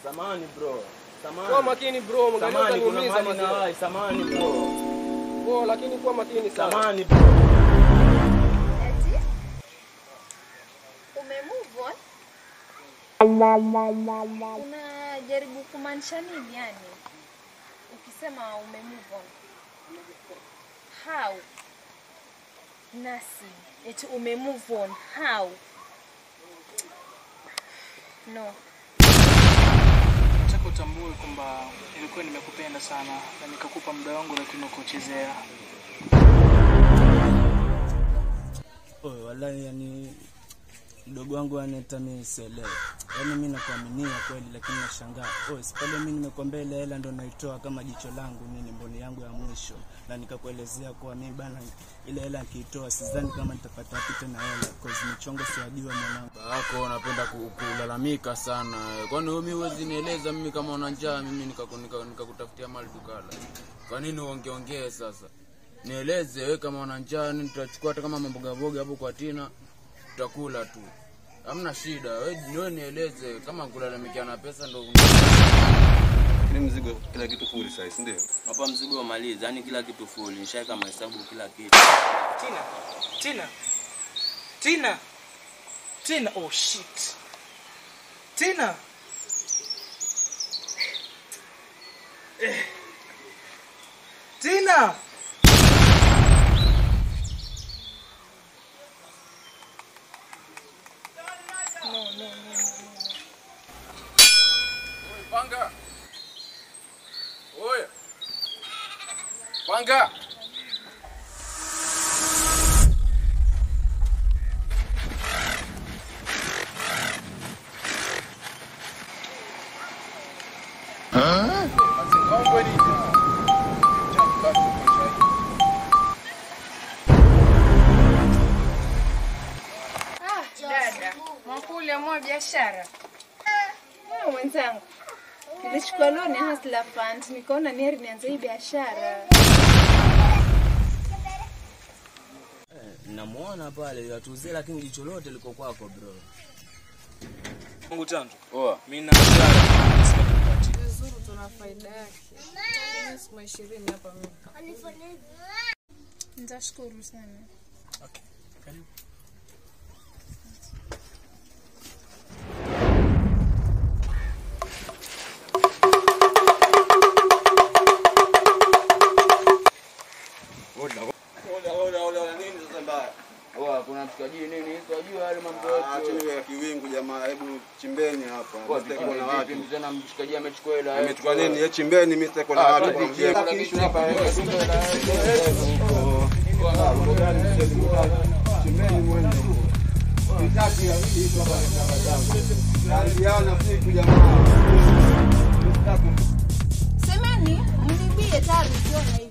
Samani bro. Samani. Kuwa makini bro, mwangalia Samani kuna utaniumiza mali na mazee. wai. Samani bro. Bro, lakini kuwa makini sana. Samani bro. Eti? Ume move on? Unajaribu kumaanisha nini yani? Ukisema ume move on. How? Nasi. Eti ume move on. How? No. Nataka utambue kwamba nilikuwa nimekupenda sana na nikakupa muda wangu, lakini ukuchezea. Oye, wallahi yani mdogo wangu anaita mimi sielewi. Yaani mimi nakuaminia kweli lakini nashangaa. Oye, si pale mimi nimekwambia ile hela ndo naitoa kama jicho langu mimi mboni yangu ya mwisho na nikakuelezea kuwa mimi bana ile hela nikiitoa sidhani kama nitapata wapi tena hela cause michongo siwajua mwanangu. Ako unapenda ku- kulalamika sana. Kwani wewe mimi huwezi nieleza mimi kama una njaa mimi nikakutafutia nika, nika nikakutafutia mali tukala. Kwa nini uongeongee sasa? Nieleze wewe kama una njaa ni tutachukua hata kama mamboga mboga hapo kwa Tina tutakula tu. Hamna shida. Wewe wewe nieleze kama kulalamikia na pesa ndo Lakini mzigo kila kitu full size, ndio? Hapa mzigo umaliza, yani kila kitu full. Nishaweka mahesabu kila kitu. Tina, Tina, Tina, Tina. Oh shit, Tina. Eh. Tina. No, no, no, no, no. Panga. Oya. Panga. Ah, dada, mwakuli amua biashara. Ah, mwenzangu, nilichukua loan ya Hustler Fund, nikaona ni heri nianze hii biashara. Namuona pale yatuzie lakini jicho lote liko kwako bro. Mungu tanto. Oa. Mimi na biashara. vizuri tuna faida yake. Mimi siku ishirini hapa mimi. Nitashukuru sana. Okay, karibu. Oa, kuna mshikaji nini? Sijui yale mambo Acha yote. hiyo ya kiwingu jamaa, hebu chimbeni hapa. Oa, Mimi sitakuwa na watu. vipi tena mshikaji amechukua hela. Amechukua nini? Ye chimbeni, mimi sitakuwa na Ah, watu. twende Kwa kuna mjini. kitu hapa. Chimbeni mwende. Sitaki ya hili kwa barabara zangu. Karibiana siku jamaa. Sitaki Semeni, mnibie tayari ukiona